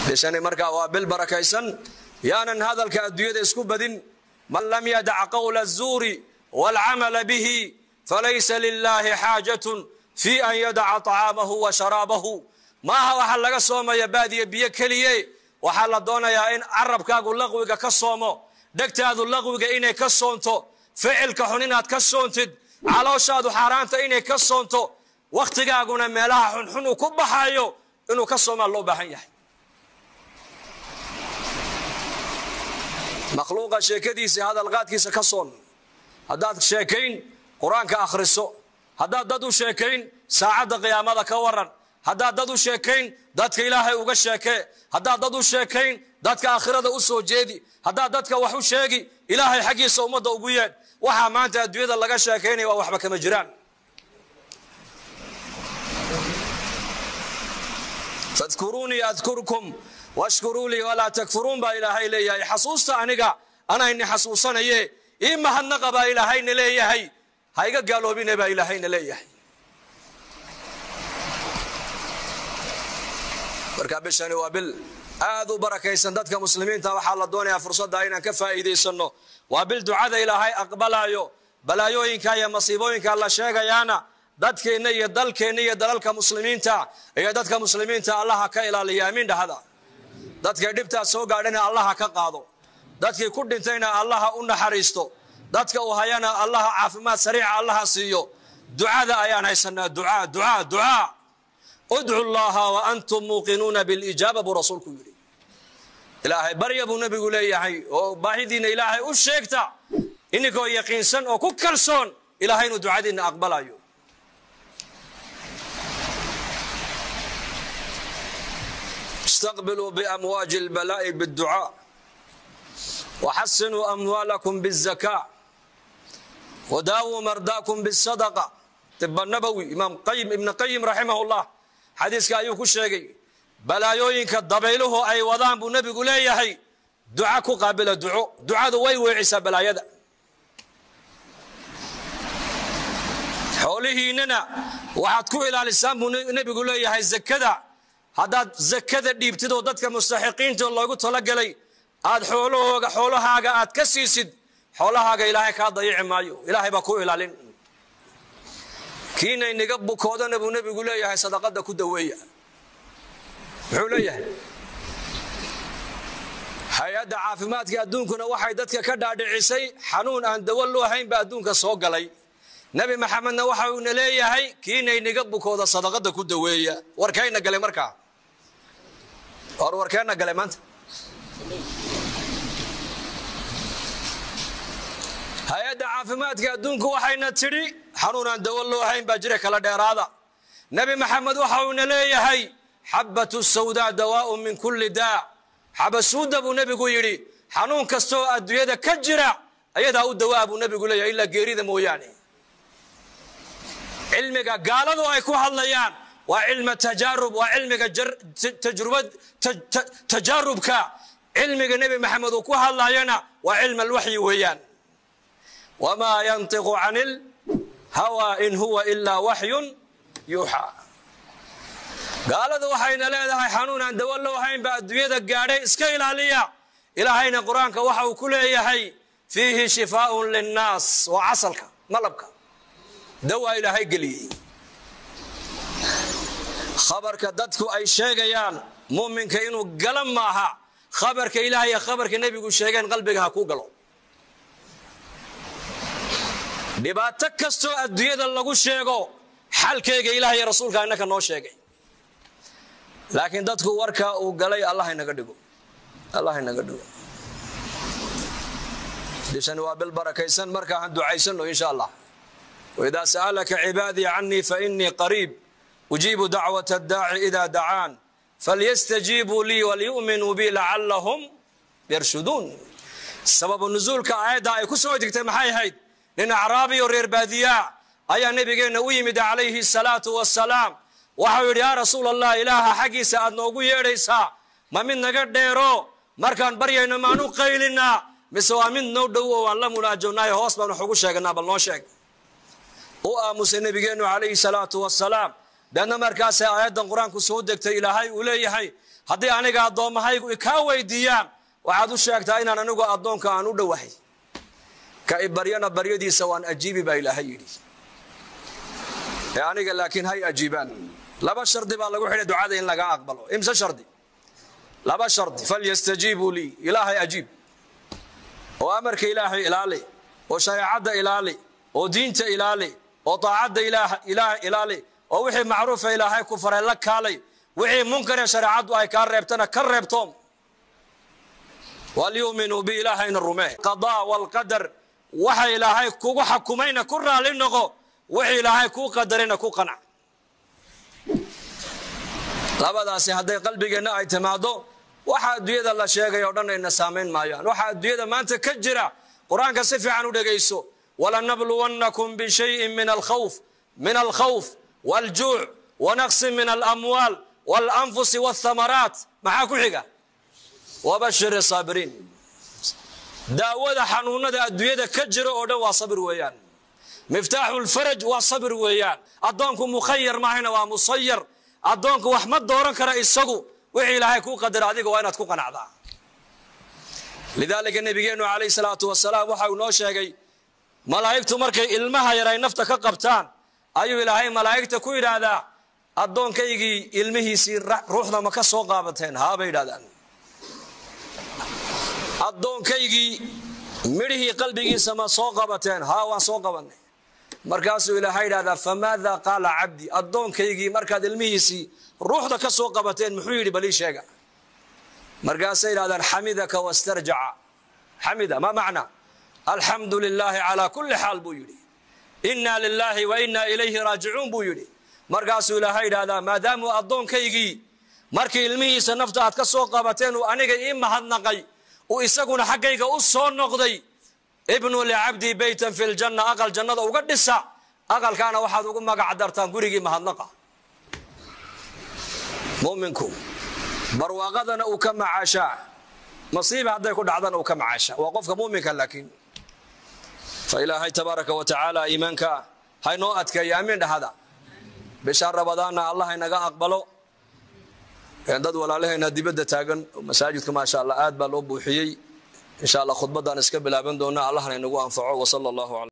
bishani markaa waa bil barakaysan yaanan hadalka adduunyada isku badin man lam yadac qawla الzuuri wاlcamala bihi falaysa lilahi xaajatun fi an yadaca طacaamahu wa sharaabahu maaha waxaa laga soomaya baadiya biyo keliye waxaa la doonayaa in carabkaagu laqwiga ka soomo dhegtaadu laqwiga inay ka soonto ficilka xun inaad ka soontid calooshaadu xaaraanta inay ka soonto wakhtigaaguna meelaha xunxun uu ku baxayo inuu ka soomaa loo baahan yahay makhluuqa sheekadiisa hadalqaadkiisa ka soon haddaad sheekayn qur-aanka akhriso haddaad dad u sheekayn saacadda qiyaamada ka waran haddaad dad u sheekayn dadka ilaahay uga sheekee haddaad dad u sheekayn dadka aakhirada u soo jeedi haddaad dadka wax u sheegi ilaahay xaggiisa ummadda ugu yeedh waxaa maanta adduunyada laga sheekaynaya waa waxba kama jiraan fadkuruunii adkurkum washkuruu lii walaa takfuruun baa ilaahay leeyahay xasuusta aniga anayni xasuusanaye ii mahadnaqa baa ilaahayna leeyahay ha iga gaaloobine baa ilaahayna leeyahay marka bishani waa bil aad u barakaysan dadka muslimiinta waxaa la doonayaa fursadda inaan ka faa'iidaysanno waa bil ducada ilaahay aqbalaayo balaayooyinka iyo masiibooyinka la sheegayaana dadkeenna iyo dalkeenna iyo dalalka muslimiinta iyo dadka muslimiinta allaha ka ilaaliya amiin dhahada dadkay dhibtaas soo gaadhana allaha ka qaado dadkii ku dhintayna allaha u naxariisto dadka uu hayana allaha caafimaad sariica allaha siiyo ducada ayaan haysanaa ducaa ducaa ducaa udcu llaha wa antum muuqinuuna bilijaaba buu rasuulku yidhi ilaahay barya buu nebigu leeyahay oo baahidiinna ilaahay u sheegta ininkoo yaqiinsan oo ku kalsoon ilahay inuu ducadiinna aqbalayo istaqbiluu biamwaaji اlbalaa'i bاdducaa waxasinuu amwaalakum bالzakaa wadaawuu mardaakum bالsadaqa tiba nabowi imaam qayim ibn qayim raximah اllah xadiiska ayuu ku sheegay balaayooyinka dabayluhu ay wadaan buu nebigu leeyahay duca ku qaabila duco ducadu way weecisaa balaayada xoolihiinnana waxaad ku ilaalisaan buu nebigu leeyahay zakada haddaad zakada dhiibtid oo dadka mustaxiqiinta loogu talogelay aad xoolahooga xoolahaaga aad ka siisid xoolahaaga ilaahay kaa dayici maayo ilaahay baa ku ilaalin kiina inaga bukoodana buu nebigu leeyahay sadaqada ku daweeya muxuu leeyahay hay-adda caafimaadka adduunkuna waxay dadka ka dhaadhicisay xanuun aan dawo loo hayn baa adduunka soo galay nebi maxamedna waxa uuna leeyahay kiina inaga bukooda sadaqada ku daweeya warkayna galay markaa war warkeenna galay maanta hay-adda caafimaadka adduunku waxayna tidhi xanuun aan dawo loo hayn baa jira kala dheeraada nebi maxamed waxa uuna leeyahay xabbatu sawdaa dawaaun min kulli daa xabasuudda buu nebigu yidhi xanuun kastaoo adduunyada ka jira ayadaa u dawaa buu nebigu leeyahay ilaa geerida mooyaane cilmiga gaaladu ay ku hadlayaan waa cilma tajaarub waa cilmiga tajrubad tajaarubka cilmiga nebi maxamed uu ku hadlayana waa cilm alwaxyi weeyaan wamaa yantiqu can ilhawaa in huwa ilaa waxyun yuuxaa gaaladu waxayna leedahay xanuun aan dawo loo hayn baa adduunyada gaadhay iska ilaaliya ilaahayna qur-aanka waxa uu ku leeyahay fiihi shifaaun linnaas waa casalka malabka dawaa ilaahay geliyey khabarka dadku ay sheegayaan muminka inuu gala maaha khabarka ilaah iyo khabarka nebigu sheegeen qalbiga ha ku galo dhibaato kastoo adduunyada lagu sheego xalkeyga ilaah iyo rasuulka innaka noo sheegay laakiin dadku warka uu galay allah inaga dhigo allah inaga dhigo bishani waa bil barakaysan markaa han ducaysano insha allah waidaa sa'alaka cibaadii canii fainii qariib ujiibu dacwat addaaci ida dacaan falyastajiibuu lii walyu'minuu bi lacallahum yarshuduun sababu nusuulka aayadda ay ku soo degtay maxay ahayd nin acraabi oo reer baadiyaa ayaa nebigeenna u yimid calayhi salaatu wasalaam waxau yidhi yaa rasuul allah ilaaha xaggiisa aad noogu yeedhaysaa ma mid naga dheero markaan baryayno maanu qaylinaa mise waa mid noo dhow oo aan la munaajownaayo hoos baan wax ugu sheeganaa bal noo sheeg u aamusay nebigeennu calayhi salaatu wasalaam deedna markaasay aayaddan qur-aanku soo degtay ilaahay uu leeyahay haddii aniga addoommahaygu kaa weydiiyaan waxaad u sheegtaa inaan anigu addoonka aan u dhowahay ka i baryana baryadiisa waan ajiibi baa ilaahay yidhi ee aniga laakiin hay ajiibaan laba shardi baa lagu xidhay ducada in lagaa aqbalo imse shardi laba shardi falyastajiibuu lii ilaahay ajiib oo amarka ilaahay ilaali oo shareecadda ilaali oo diinta ilaali oo daacadda ilaah ilaali oo wixii macruufa ilaahay ku faray la kaalay wixii munkaree shareecaddu ay kaa reebtana ka reebtoom walyuuminuu bi ilaahayna rumee qadaa walqadar waxa ilaahay kugu xakumayna ku raali noqo wixii ilaahay kuu qadarayna ku qanac labadaasi hadday qalbigeenna ay timaado waxa adduunyada la sheegay o dhan ayna saamayn maayaan waxa adduunyada maanta ka jira qur-aanka si fiican u dhegayso walanabluwannakum bishayin min alkhawf min alkhawf waaljuuc wanaqsin min alamwaal waalanfusi walthamaraat maxaa ku xiga wabashiri saabiriin daawada xanuunada adduunyada ka jira oo dhan waa sabir weeyaan miftaaxu lfaraj waa sabir weeyaan addoonku mukhayar maahayna waa musayar addoonku wax ma dooran kara isagu wixii ilaahay kuu qadara adiga waa inaad ku qanacdaa lidaalika nebigeennu calayh salaatu wasalaam waxa uu noo sheegay malaa'igtu markay ilmaha yar ay nafta ka qabtaan ayuu ilaahay malaa'igta ku yidhaahdaa addoonkaygii ilmihiisii ruuxda ma ka soo qaabateen haa bay yidhahdaan addoonkaygii midhihii qalbigiisa ma soo qabateen haa waan soo qabanay markaasuu ilaahay yidhahdaa famaada qaala cabdi addoonkaygii markaad ilmihiisii ruuxda ka soo qabateen muxuu yidhi balii sheega markaasay yidhahdaan xamidaka wastarjaca xamida ma macna alxamdu lilaahi calaa kulli xaal buu yidhi inna lilaahi wa inna ilayhi raajicuun buu yidhi markaasuu ilaahay yidhahdaa maadaamuu addoonkaygii markii ilmihiisa nafta aad ka soo qabateen uu aniga ii mahadnaqay uu isaguna xaggayga u soo noqday ibnu licabdii beytan fi ljanna aqal jannada uga dhisa aqalkaana waxaad ugu magac dartaan gurigii mahadnaqa muminku barwaaqadana uu ka macaashaa masiiba hadday ku dhacdana uu ka macaashaa waa qofka muminka laakiin fa ilaahay tabaaraka wa tacaala iimaanka haynoo adkeeya amiin dhahada bisha rabadaanna allah inaga aqbalo dad walaalahayna dibadda taagan masaajidka maasha allah aad baa loo buuxiyey insha allah khudbaddaan iska bilaaban doona allahna inagu anfaco wasala allahu